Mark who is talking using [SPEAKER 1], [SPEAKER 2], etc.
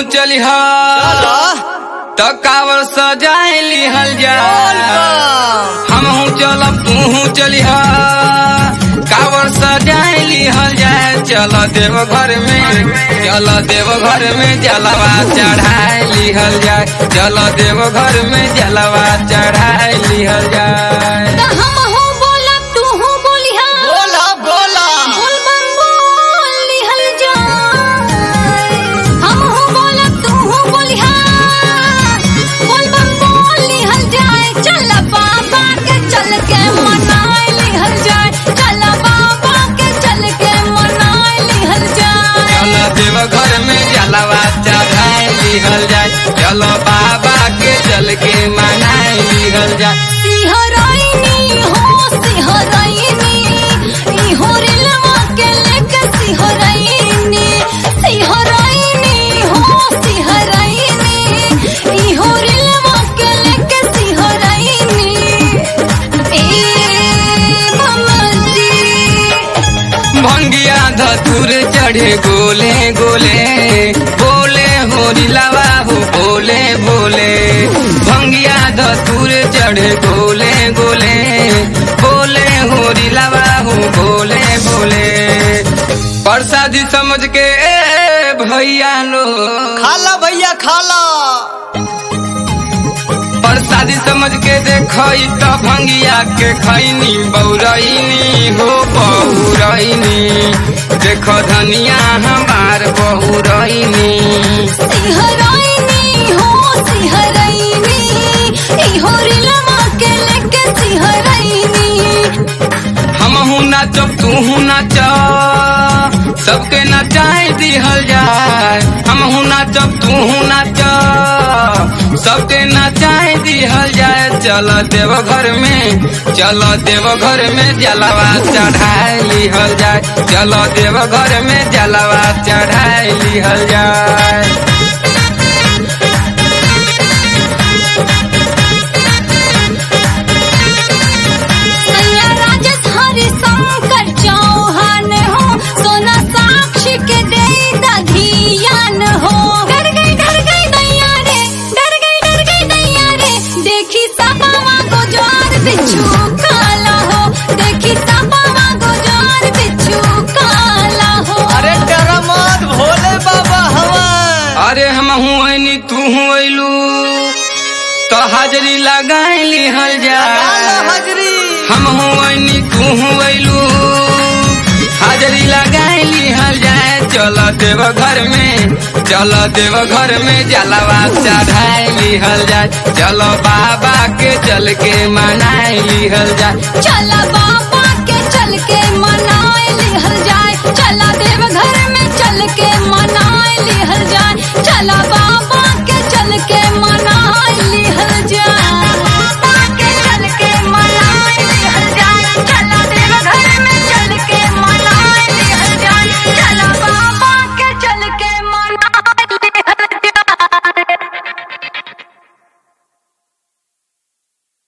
[SPEAKER 1] चलिह
[SPEAKER 2] चलो
[SPEAKER 1] त कावर सजाए लिहल जा हमहू चलब तूहू चलिह कावर सजाए लिहल जाए चल देव घर में चल देव घर में जलवा चढ़ाए लिहल जाए चल देव घर में जलवा चढ़ाए लिहल जाए
[SPEAKER 3] त हमहू बोलब तूहू बोलिहा
[SPEAKER 2] बोला बोला
[SPEAKER 3] बोल बम बोल लिहल जाए हमहू बोलब तूहू बोलिहा बोल बम बोल लिहल जाए चल बाबा के चल के मनाए लिहल जाए चल बाबा के चल के मनाए लिहल जाए
[SPEAKER 1] चल देव घर में जलवा चढ़ाए लिहल जाए चलो बाबा के चल के मनाए लिहल जाए
[SPEAKER 3] सिहराइनी हो सिहराइनी ई हो रेलवा के लेके सिहराइनी सिहराइनी हो सिहराइनी ई हो रेलवा के लेके सिहराइनी ए ममजी
[SPEAKER 1] भंगिया धतुर चढ़े गोले गोले बोले होरी लवा हो बोले बोले भंगिया धतुर चढ़े गोले गोले बोले होरी लवा हो बोले बोले प्रसादी समझ के ए भैया लो
[SPEAKER 2] खाला भैया खाला
[SPEAKER 1] प्रसादी समझ के देखई त भंगिया के खैनी बौरैनी हो बहुरैनी देख धनिया हमार बहुरैनी
[SPEAKER 3] सिहराइनी हो सिहराइनी ई हो रेलवा के लेके सिहराइनी
[SPEAKER 1] हमहू नाचब तूहू नाच सबके नचाए दिहल जाए हमहू नाचब तूहू नाच सबके नचाए दिहल जाए चल देव घर में चल देव घर में जलवा चढ़ाए लिहल जाए चल देव घर में जलवा चढ़ाए लिहल जाए
[SPEAKER 3] सैया राजेश हरि शंकर चौहान हो सोना साक्षी के दे दधियान हो डर गई डर गई दैया रे डर गई डर गई दैया रे देखी सपावा गुजार बिच्छू काला हो देखी सपावा गुजार बिच्छू काला हो
[SPEAKER 2] अरे डरा मत भोले बाबा हवन
[SPEAKER 1] अरे हम हुआनी तू हुलू तो हाजरी लगाए लिहल
[SPEAKER 2] काला
[SPEAKER 1] जा
[SPEAKER 2] हजरी
[SPEAKER 1] हम हुआनी तू हुलू हाजरी लगाए लिहल जाए चल देव घर में चल देव घर में जलवा चढ़ाए लिहल जाए चलो बाबा के चल के मनाए लिहल जाए
[SPEAKER 3] चला बाबा के चल के मनाए लिहल जाए चला देव घर में चल के मनाए लिहल जाए चला